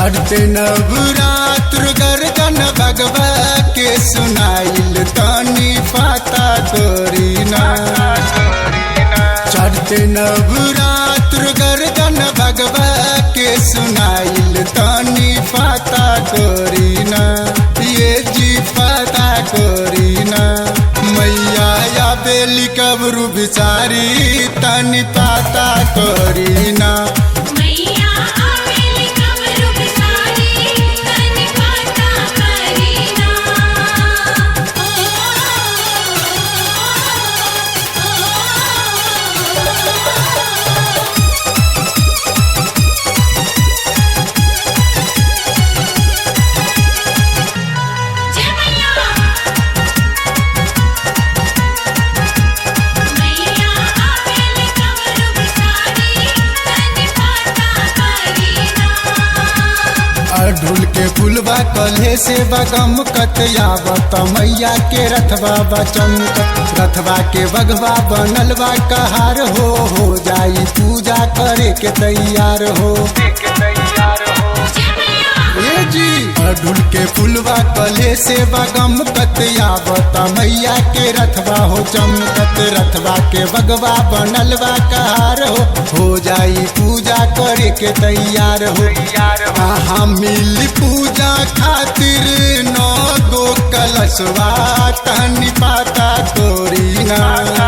चढ़ते नवरात्र गर्जन भगवा के सुनाइल तनी पाता करीना चढ़ते नवरात्र गर्जन भगवा के सुनाइल तनी पाता करीना ये जी पाता करीना मैया या बेली कबरू बिचारी तनी पाता करीना मैया आवेली कमरु बिसारी तनि पाता करीना जय मैया मैया आवेली कमरु बिसारी तनि पाता करीना अढ़ुल के फुलवा कल्हे से बगम कतयावत मैया के रथवा बचमकत रथवा के बगवा बनलवा कहार हो हो जाई पूजा करे के तैयार हो जय मैया ए जी अढ़ुल के फुलवा कल्हे से बगम कतयावत मैया के रथवा हो चमकत रथवा के बगवा बनलवा कहार हो हो जाई पूजा करे के तैयार हो कहाँ मिली पूजा खातिर नौ गो कलशवा तनी पाता तोरी ना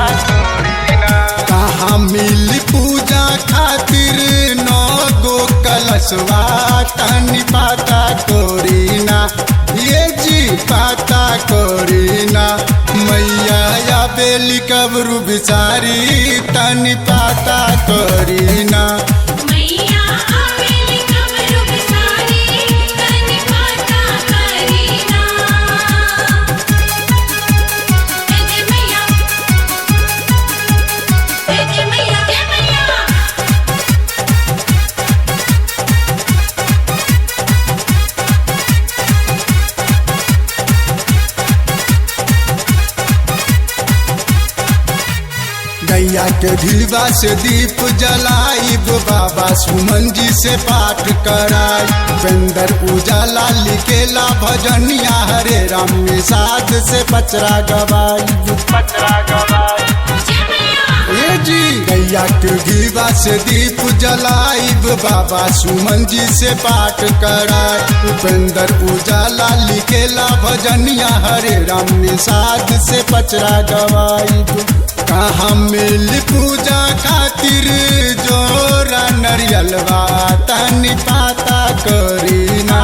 कहाँ मिली पूजा खातिर नौ गो कलशवा तनी पाता तोरी ना ये जी पाता कोरी ना मैया या बेली कबरू बिचारी तनी पाता कोरी ना मैया आवेली कमरु बिसारी तनि पाता करीना जय जय मैया जय जय मैया जय मैया गैया के ढिलवा से दीप जलाइब बाबा सुमन जी से पाठ कराई बेंदर उजाला लिखेला भजनिया हरे राम निषाद से पचरा गवाई जय मैया ए जी गैया के घीवा से दीप जलाइब बाबा सुमन जी से पाठ कराई उपेंद्र उजाला लिखेला भजनिया हरे राम निषाद से पचरा गवाइब कहाँ मिल पूजा खातिर जोरा नरियलवा तनी पाता करीना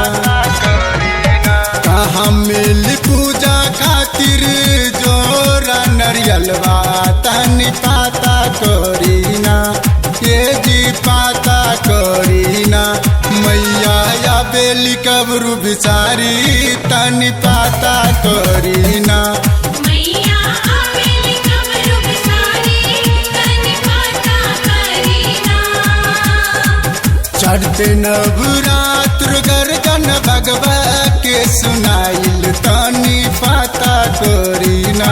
कहाँ मिल पूजा खातिर जोरा नरियलवा तनी पाता करीना ये जी पाता करीना मैया या बेली कबरू बिचारी तनी पाता करीना मैया आवेली कमरु बिसारी तनि पाता करीना चढ़ते नवरात्र गर्जन भगवा के सुनाइल तनी पाता करीना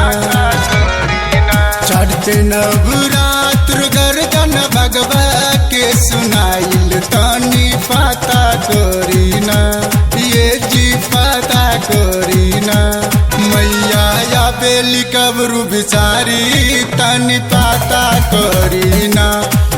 चढ़ते नवरात्र गर्जन भगवा के सुनाइल तनी पाता करीना ये जी पाता करीना मैया या बेली कबरू बिचारी तनी पाता करीना